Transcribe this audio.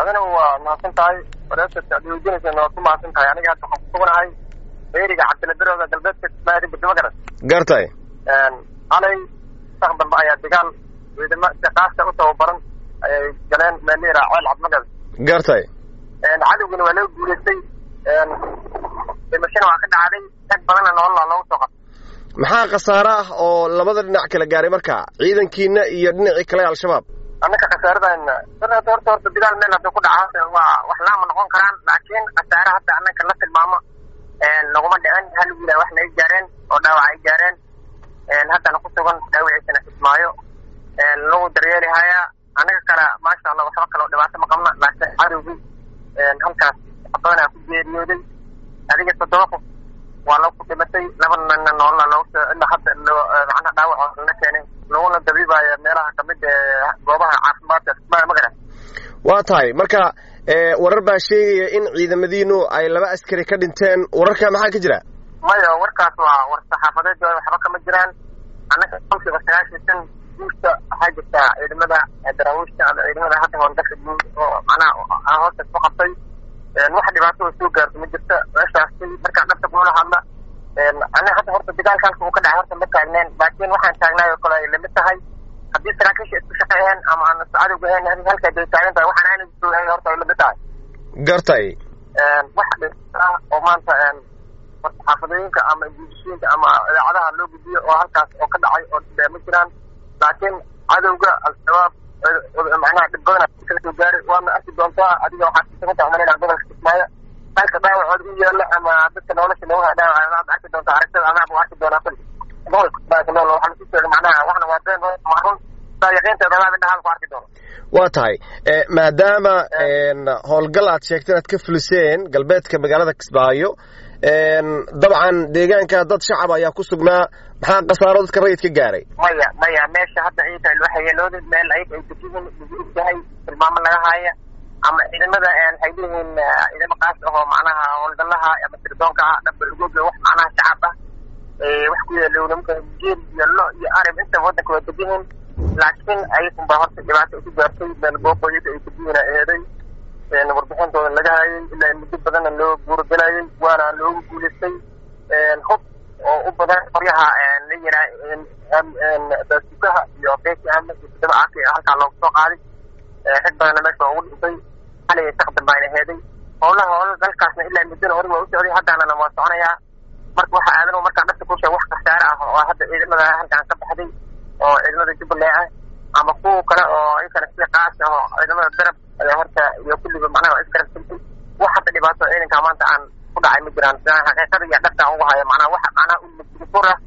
adina waa mahadsan tahay wareerta ad weydiinaysa waa ku mahadsan tahay aniga hadda waxaan kusuganahay beeriga cabdiladarooda galbeedka kismaayo bedima garan gartay xalay sak dambe ayaa dagaal ciidamo istiqaasta u tababaran ayay galeen meel la yidhaha ceel cabdimagad gartay cadowgina waa laga guulaystay dhimashana waa ka dhacday rag badanna nolola loogu soo qabtay maxaa khasaare ah oo labada dhinac kala gaaray marka ciidankiina iyo dhinacii kale al-shabaab annaka khasaaradayna horta horta horta dagaal meel hadduu ku dhaca waa wax laama noqon karaan laakiin khasaare hadda annaka la tilmaamo laguma dhicin hal wiila wax naga gaareen oo dhaawac ay gaareen haddana ku sugan dhaawiciisana kismaayo lagu daryeeli hayaa annaga kale maasha allah waxba kaloo dhibaato ma qabna laakiin cadowgii halkaas badanaa ku geeriyooday adiga toddoba qof waa lagu dhimatay laba nina noolna loogu soo ilaa hadda macnaha dhaawac la keenay laguna dabiibaayo meelaha kamid ee goobaha caafimaadka kismaayo magaran waa tahay marka warar baa sheegaya in ciidamadiinu ay laba askari ka dhinteen wararka maxaa ka jira maya warkaas waa war saxaafadeed waxba kama jiraan annaga kolkiiba sagaashan shan guusta waxaa jirtaa ciidamada daraawiishta ama ciidamada hadda howlgasha guud oo macnaha hoostaas ku qabtay wax dhibaato oo soo gaarto ma jirta meeshaasi markaa dhabta kula hadla aniga hadda horta dagaalka halka uu ka dhacay horta ma taagneen laakiin waxaan taagnaay oo kale ay lamid tahay haddii saraakiisha isku shaqeeyeen ama aan cadowga ahayn halka day taagan tahay waxaan ayna joogayn horta ay lamid tahay gartay wax dhibaato ah oo maanta xaafadooyinka ama guudishooyinka ama idaacadaha loo gudbiyo oo halkaas oo ka dhacay oo dhibee ma jiraan laakiin cadowga al-shabaab macnaha dhib badana kala soo gaaray waana arki doontaa adiga waxaad kusagantaa umalayna gobolka kismaayo halka dhaawacooda u yaala ama dadka nolosha looga dhaawac aad arki doontaa aragtada adaab u arki doonaa kuli gobolka kismaayo nool waxaa lasu sheegay macnaha waxna waa been macrun saa yaqiinteeda adaab indhaha ku arki doono waa tahay maadaama howlgal aad sheegteen aad ka fuliseen galbeedka magaalada kismaayo dabcan deegaanka dad shacab ayaa ku sugnaa maxaa khasaaro dadka rayidka gaaray maya maya meesha hadda ciida waxayeelooda meel ayag ay degihin lagu ogyahay tilmaamo laga haaya ama ciidamada waxay leeyihiin ciidamo qaas ahoo macnaha howlgalaha ama sirdoonka ah dhamba lagoga wax macnaha shacab ah wax ku yeelo nimanka geel iyo lo iyo arib inta wadanka waa degihin laakiin ayagun baa horta dhibaato isu gaartay meel booqooyada ay degihin eeday warbixintooda laga hayay ilaa muddo badanna loo guuragelayay waana loogu guulaystay hub oo u badan qoryaha la yiraa daasukaha iyo beeki ama iyo toddoba caaki halkaa loogu soo qaaday rag badanna meesha ugu dhintay xalay saqdan baana heeday howlaha howla dalkaasna ilaa muddona hore waa u socday haddaanana waa soconayaa marka waxa aadan markaa dhabta kusheeg wax khasaare ah oo hadda ciidamada halkaan ka baxday oo ciidamada jubbaland ah ama kuwa kale oo iyakana sida qaas ah oo ciidamada darab ayaa horta iyo kulliba macnaha isgarab sintay wax hadda dhibaato ciidanka maanta aan ku dhacay ma jiraan xaqiiqada iyo dhabta ugu haya macnaha waxa macnaha ulmafur ah